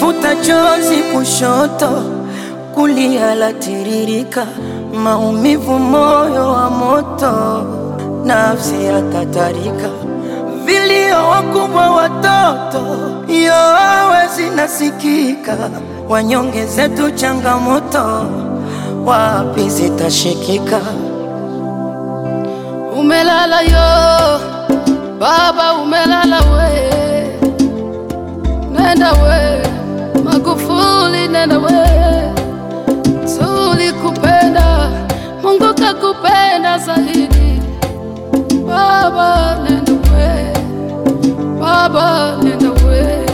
Nikifuta chozi kushoto, kulia latiririka, maumivu moyo wa moto, nafsi yatatarika, vilio wakubwa watoto, yowe zinasikika, wanyonge zetu changamoto, wapi zitashikika? Umelala yo baba, umelala we, nenda we Magufuli, nenda we, tulikupenda, Mungu kakupenda zaidi. Baba nenda we, baba nenda we,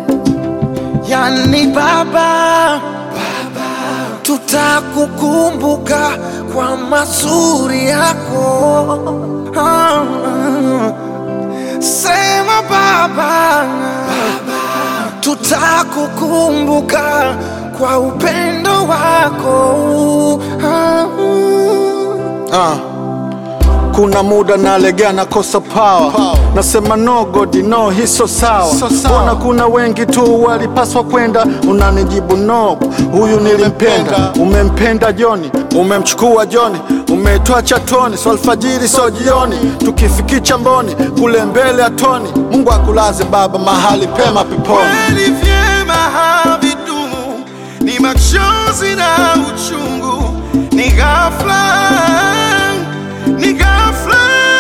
Yani baba, baba, tutakukumbuka kwa mazuri yako. Ah, ah. Sema baba, baba, tutakukumbuka kwa upendo wako. Ah, Ah. Kuna muda nalegea nakosa power. Nasema no god no hii so sawa So sawa. Mbona kuna wengi tu walipaswa kwenda unanijibu no huyu nilimpenda umempenda Joni umemchukua Joni umetoa chatoni so alfajiri so jioni tukifikicha mboni kule mbele ya toni Mungu akulaze baba mahali pema peponi kweli vyema havidumu, ni machozi na uchungu, ni ghafla, ni ghafla.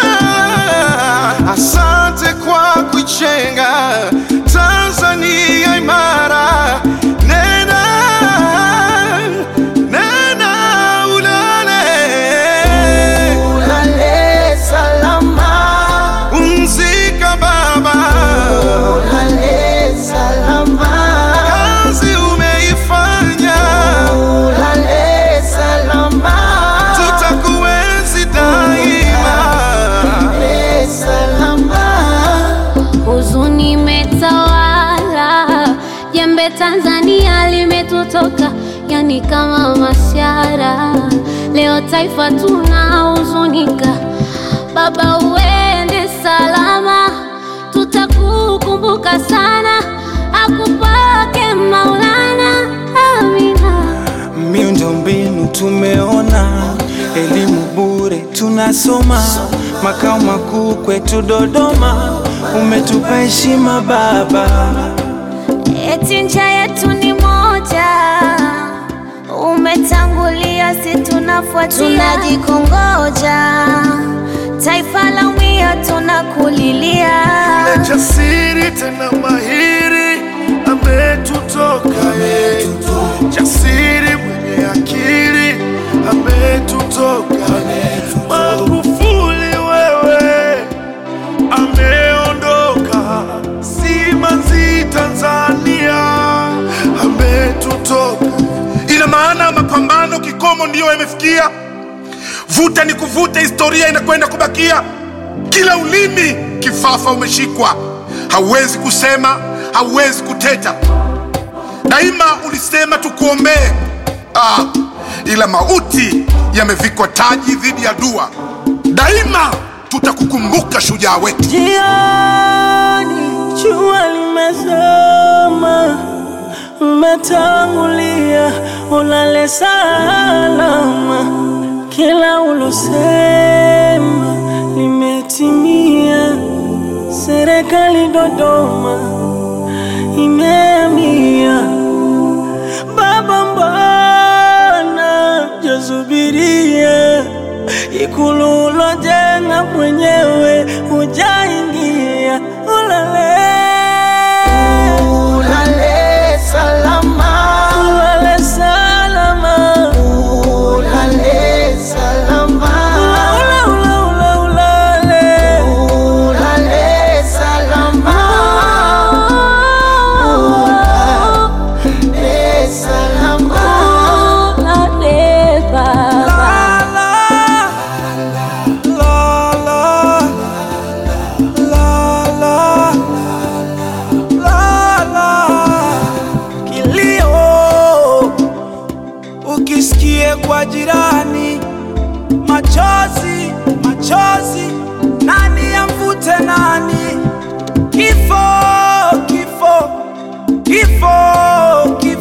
Asante kwa kuichenga Tanzania imara. Nena, nena ulale, Ulale salama, pumzika baba. ulale salama, kazi umeifanya, ulale salama, tutakuenzi daima. ulale salama. Huzuni imetawala, jembe Tanzania limetutoka, yani kama mashara. Leo taifa tunahuzunika, baba uende salama, tutakukumbuka sana, akupake Maulana, amina. Miundombinu tumeona, elimu bure tunasoma, makao makuu kwetu Dodoma, umetupa heshima baba. Eti ncha yetu ni moja, umetangulia, si tunafuatia, tunajikongoja, taifa la umia, tunakulilia. Jasiri tena mahiri ametutoka ye, jasiri mwenye akili ametutoka. Magufuli wewe ameondoka, simanzi Tanzania ametutoka. Ina maana mapambano kikomo ndiyo yamefikia. Vuta ni kuvuta, historia inakwenda kubakia. Kila ulimi kifafa umeshikwa, hauwezi kusema, hauwezi kuteta. Daima ulisema tukuombee, ah, ila mauti yamevikwa taji dhidi ya dua. Daima tutakukumbuka shujaa wetu. Jioni jua limezama, umetangulia, ulale salama. Kila ulosema limetimia. Serikali Dodoma imeamia. Baba, mbona jasubiria ikulu ulojenga mwenyewe hujaingia? Ulale, ulale salama, ulale salama, ulale salama, ula, ula, ula, ulale, ulale salama, ulale salama, Ulale baba. Kilio ukisikie kwa jirani, machozi machozi, nani amvute nani? Kifo kifo kifo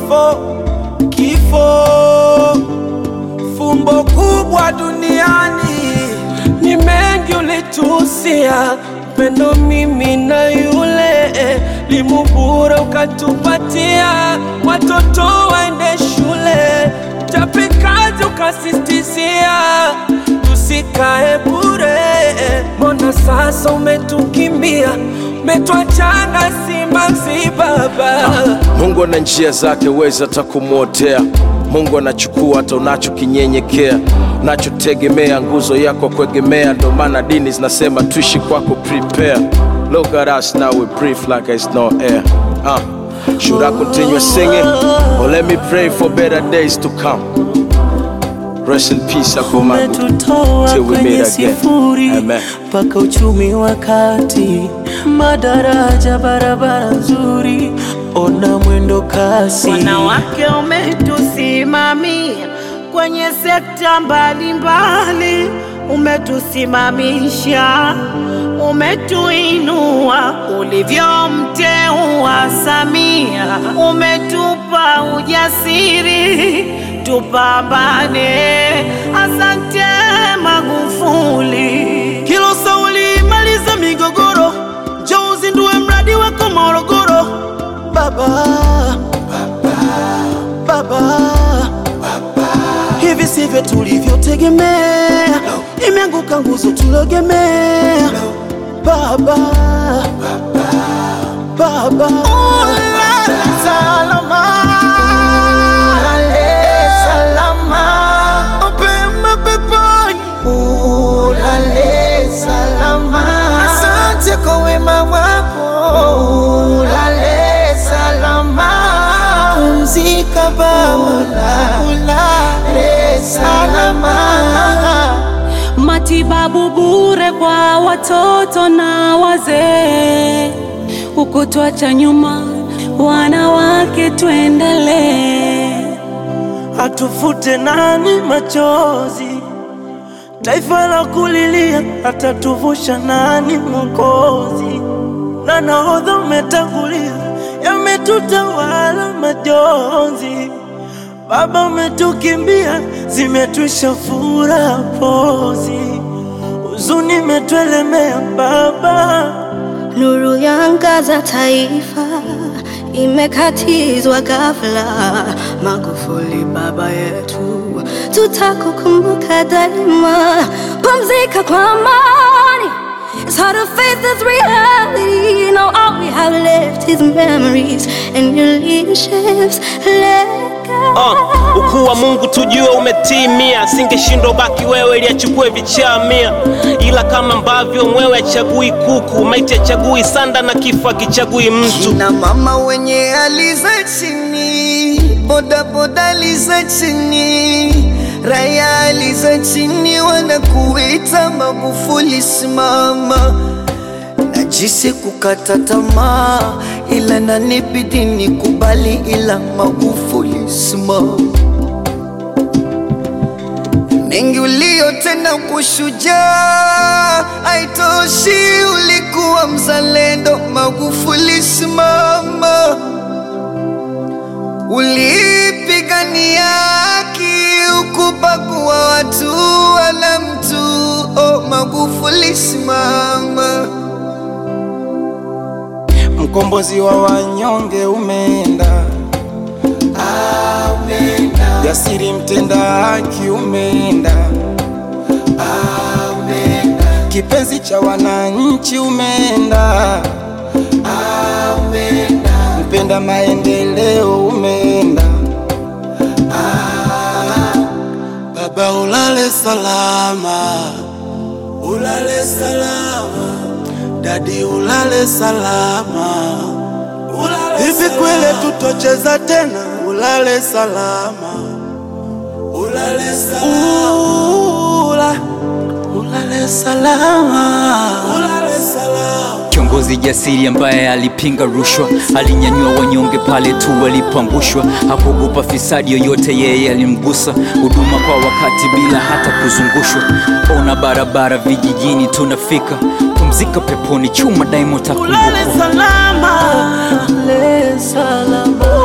kifo, kifo, fumbo kubwa duniani. Ni mengi ulitusia, pendo mimi na yule limubura ukatupatia, watoto waende shule, chapikazi ukasistizia, tusikae bure. Mbona sasa umetukimbia, umetuachana simanzi baba Mungu ana njia zake, weza hata kumwotea. Mungu anachukua hata unachokinyenyekea, unachotegemea, nguzo yako kuegemea. Ndo maana dini zinasema tuishi kwako, prepare. Look at us now, we breathe like it's no air. Uh, should I continue singing or let me pray for better days to come? Rest in peace, Akumagu. umetutoa Till we kwenye meet again. sifuri Amen. mpaka uchumi wa kati, madaraja, barabara nzuri, ona mwendo kasi. Wanawake umetusimamia kwenye sekta mbalimbali, umetusimamisha, umetuinua ulivyomteua Samia, umetupa ujasiri tupambane. Asante Magufuli. Kilo sauli maliza migogoro, njoo uzindue mradi wako Morogoro. Baba, baba, hivi sivyo tulivyotegemea, imeanguka nguzo tulogemea. Baba, baba, salama, Ulale salama, mapema peponi. ulale salama. Asante kwa wema wako, Ulale salama, pumzika Baba, ulale salama. Matibabu bure kwa watoto na wazee, ukutwacha nyuma wanawake, tuendelee. atufute nani machozi, taifa la kulilia, atatuvusha nani Mwokozi? Na nahodha umetangulia, yametutawala majonzi. Baba umetukimbia, zimetwisha furaha pozi, huzuni imetuelemea Baba. Nuru yangaza taifa imekatizwa ghafla. Magufuli baba yetu, tutakukumbuka daima. Pumzika kwa amani. It's hard to face this reality. Now all we have left is memories and your leadership's legacy. Uh, ukuu wa Mungu tujue umetimia, singeshindwa baki wewe ili achukue vichaa mia, ila kama ambavyo mwewe achagui kuku, maiti achagui sanda na kifo akichagui mtu. na mama wenye hali za chini, bodaboda hali za chini, raya hali za chini, wanakuita Magufuli simama. Najisi kukata tamaa, ila nanibidi nikubali, ila Magufuli simama. mengi uliyotenda kushujaa, haitoshi, ulikuwa mzalendo. Magufuli simama, ulipigania haki, ukubagua watu wala mtu. Oh, Magufuli simama. mkombozi wa wanyonge umeenda, jasiri mtenda haki umeenda, kipenzi cha wananchi umeenda, mpenda maendeleo umeenda. Baba ulale salama, ulale salama, dadi ulale salama, hivi kweli tutocheza tena? Ulale salama, ulale salama, Ula, ulale salama, ulale salama. Kiongozi jasiri ambaye alipinga rushwa, alinyanyua wanyonge pale tu walipoangushwa, hakuogopa fisadi yoyote, yeye alimgusa. Huduma kwa wakati bila hata kuzungushwa, ona barabara vijijini tunafika. Pumzika peponi, chuma daima Ulale utakumbukwa. salama, ulale salama.